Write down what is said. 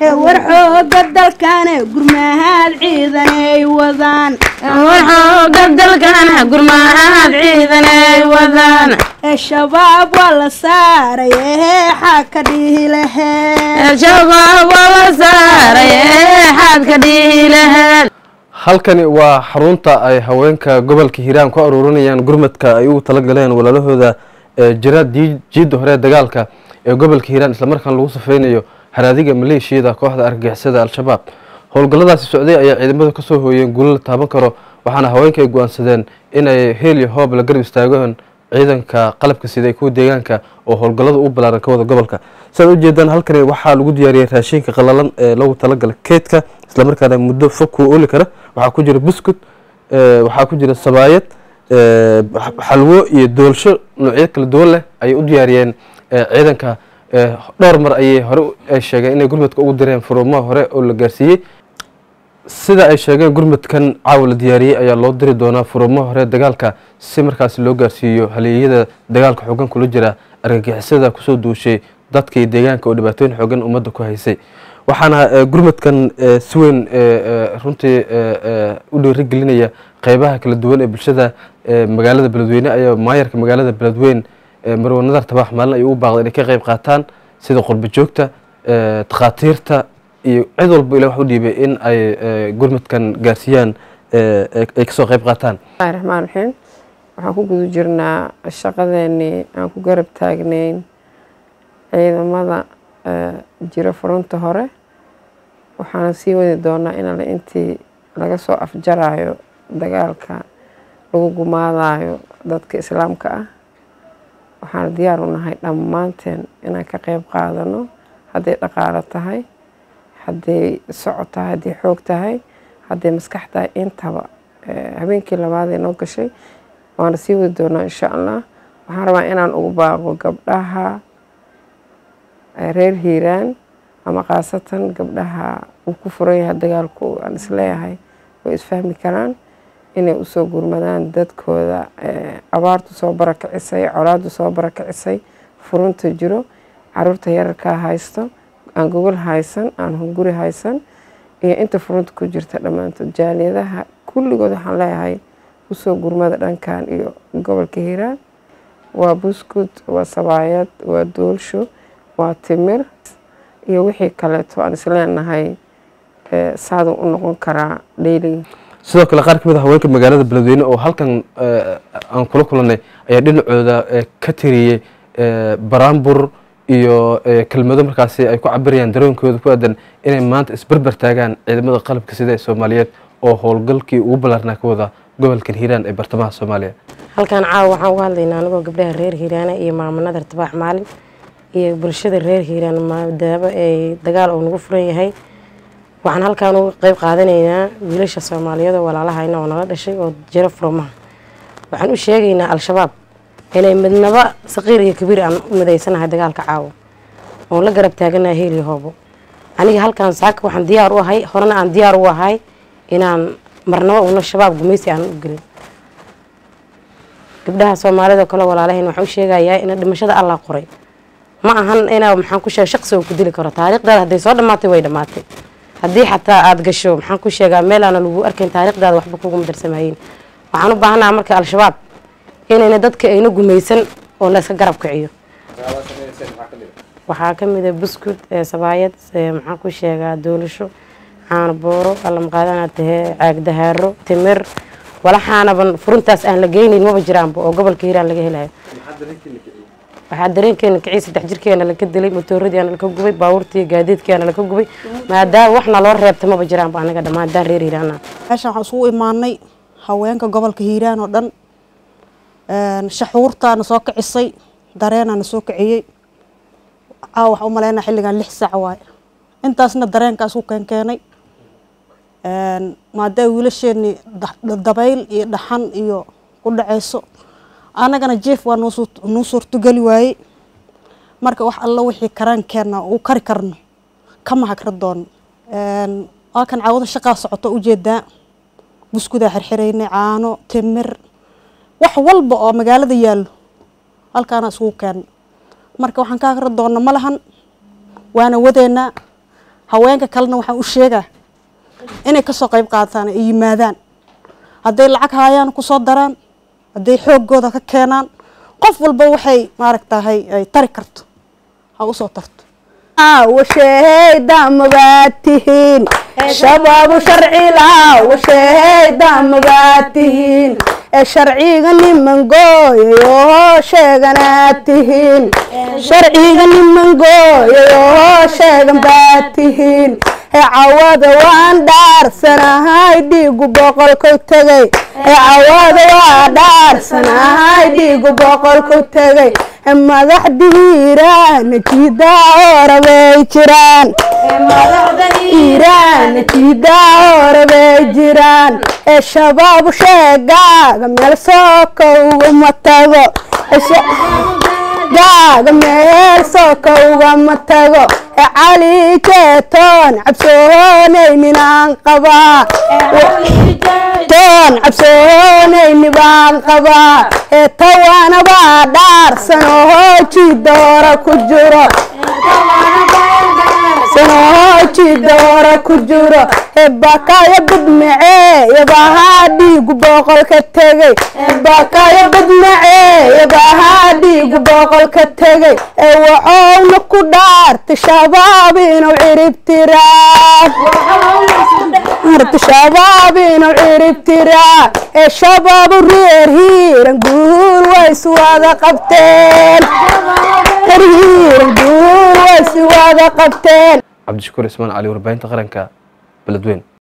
ee war xooga dalkane gurmahaad ciidanay wadaan warxooga dalkana gurmahaad ciidanay wadaan ee shabaab waa la saaray eexaa ka dhihi lahee shabaab waa la saaray xaad ka dhihi laheed halkani waa xarunta ay haweenka gobolka hiiraan ku aruurinayaan gurmadka ay ugu talagaleen walaalahooda ee jira dii- jiidda hore ee dagaalka ee gobolka hiiraan islamarkaan lagu safeynayo haraadiga maleeshiyada kooxda argagixisada al-shabaab howlgalladaasi socday ayaa ciidamadu kasoo hooyeen guulo la taaban karo waxaana haweenka ay go-aansadeen inay heel iyo hoob la garab istaagaan ciidanka qalabka sida ee kuwa deegaanka oo howlgallada u balaaran ka wada gobolka sidaad ujeedaan halkani waxaa lagu diyaariyey raashinka qalalan ee loogu talagala keydka islamarkaana muddo fog kuu oli kara waxaa ku jira buskut ee, waxaa ku jira sabaayad ee, xa- xalwo iyo doolsho noocyo kala duwan leh ayay u diyaariyeen ee, ciidanka ee, dhowr mar ayay hore u- ay sheegeen inay gurmadka ugu direen furumaha hore oo la gaarsiiyey sida ay sheegeen gurmadkan caawa la diyaariyey ayaa loo diri doonaa furumaha hore dagaalka si markaasi loo gaarsiiyo haleeyada dagaalka xoogan kula jira argagixisada kusoo duushay dadka iyo deegaanka oo dhibaatooyin xoogan ummadda ku haysay waxaana eh, gurmadkan eh, si weyn eh, eh, runtii eh, eh, u dhiirigelinaya qeybaha kala duwan ee bulshada eh, magaalada beledweyne ayaa maayarka magaalada beledweyne eh, marwe nadar tabax maalin ayuu u baaqday inay ka qeyb qaataan sida qurba joogta eh, takhaatiirta iyo cid walba ila wax u dhiibay in ay eh, gurmadkan gaarsiiyaan eh, ay ay kasoo qeyb qaataan bismillahi raxmaan raxiim waxaan ku guda jirnaa shaqadeenii aan ku garab taagnayn ciidamada eh, jira furunta hore waxaana sii wadi doonaa in alle intii laga soo afjarayo dagaalka lagu gumaadayo dadka islaamka ah waxaana diyaar u nahay dhammaanteen inaan ka qeyb qaadano hadday dhaqaalo tahay hadday socod tahay hadday xoog tahay hadday maskax tahay intaba Eh, habeenkii labaad ee noo gashay waana sii wadi doonaa insha allah waxaan rabaa inaan ugu baaqo gabdhaha eh, reer hiiraan ama khaasatan gabdhaha uu ku furan yahay dagaalku aan isleeyahay way isfahmi karaan inay usoo gurmadaan dadkooda eh, abaartu soo barakicisay colaadu soo barakicisay furunta jiro caruurta yararkaa haysto aan gogol haysan aan hunguri haysan iyo inta furunta ku jirta dhammaantood jaaliyadaha kulligood waxaan leeyahay usoo gurmada dhankan iyo gobolka hiiraan waa buskud waa sabaayad waa doolsho waa timir iyo wixii kaleeto aan isleenahay eh, saaduu u noqon karaa dheyliga sidoo kale qaar ka mid a haweenka magaalada beledweyne oo halkan eh, aan kula kulanay ayaa dhinacooda eh, ka tiriyey eh, baraambur iyo eh, kelmado markaasi ay ku cabirayaan dareenkooda ku aadan inay maanta isberber taagaan ciidamada qalabka sida ee soomaaliyeed oo howlgalkii ugu ballaarnaa ka wada gobolkan hiiraan ee bartamaha soomaaliya halkan caawa waxaan uga hadlaynaa anigoo gabdhaha reer hiiraana iyo maamo nadar tabaax maalin iyo bulshada reer hiiraan maadaama ay dagaal uu nagu furan yahay waxaan halkan uga qeyb qaadanaynaa wiilasha soomaaliyeed oo walaalahayna oo nala dhashay oo jiro furmaha waxaan u sheegaynaa al-shabaab inay midnaba saqiir iyo kabiir aan u midaysanahay dagaalka caawa oon la garab taaganahay heel iyo hoobo aniga halkan saaka waxaan diyaar u ahay horena aan diyaar u ahay inaan marnabo una shabaab gumaysi aan u gelin gabdhaha soomaalida oo kale walaalahayn waxaan u sheegayaa in dhimashada allah qoray ma ahan inaa maxaan ku sheega shaqsi oo ku dili karo taariikhdaada hadday soo dhammaatay way dhammaatay haddii xataa aada gasho maxaan ku sheegaa meel aana lagu arkayn taariikhdaada waxba kuguma darsamayeen waxaan u baahanaha marka al-shabaab inayna dadka ayna gumaysan oo la iska garab kiciyo waxaa ka mid a buskud ee sabaayad ee maxaan ku sheegaa doolasho caano booro allamaqaadana tahee caag dahaaro timir walaxaanaban furuntaas aan la geynayn maba jiraanba oo gobolka hiiraan laga helayo waxaa dareenkeena kicii saddex jirkeena laka dilay motooradii laka gubay baabuurtii gaadiidkeena laka gubay maadaama waxna loo reebta maba jiraanba anaga dhammaan daan reer hiiraana meeshan waxaan isugu imaanay haweenka gobolka hiiraan oo dhan shaxuurtaana soo kicisay dareenaana soo kiciyey caawa waxaan u malaynaa xilligan lix saac waaye intaasna dareenkaas u keenkeenay maadaama wiilasheenii dabayl iyo dhaxan iyo ku dhaceyso annagana jeef waa noo suurtogeli waayey marka wax alla wixii karaankeenna uu kari karno kama hagra doono waa kan caawada shaqaa socoto ujeedaa buskudaa xirxiraynay caano timir wax walba oo magaalada yaallo halkaana isugu keena marka waxaan ka hagra doona ma lahan waana wadeynaa haweenka kalena waxaan u sheegaa inay kasoo qayb qaataan ay yimaadaan hadday lacag haayaan kusoo daraan hadday xooggooda ka keenaan qof walba waxay maaragtahay ay tari karto ha usoo tarto washeheydaamabaad tihiin shabaabu sharcila washeheydaamabaad tihiin ee sharciga niman gooyayoo sheeganaad tihiin sharciga niman gooyayoo sheegan baad tihiin ee cawada waan dhaarsanahay dhiigu boqolku tegay ee cawada waa dhaarsanahay dhiigu boqolku tegay ee madaxdiiraana jiidaa horabay jiraan iiraana jiidaa horabay jiraan ee shabaabu sheegaaga meel sooka ugama tago gaaga meel sooka ugama tago ee cali jeetoon cabsoonaynin aan qabaa toon cabsoonayni baan qabaa ee tawanabaa dhaarsan oo hooji doora ku jiro sanooji doora ku jiro ee bakaayo badmacee yabahaa dhiigu boqolka tegay bakaayo badmacee yabahaa dhiigu boqolka tegay ee waxowna ku dhaartay shabaab inuu ciribtiraa shabaab inuu ciribtiraa ee shabaabu reer hiiran guur ways wada qabteen reer hiiran guur ways wada qabteen cabdishakuur ismaan cali warbaahinta qaranka beledweyn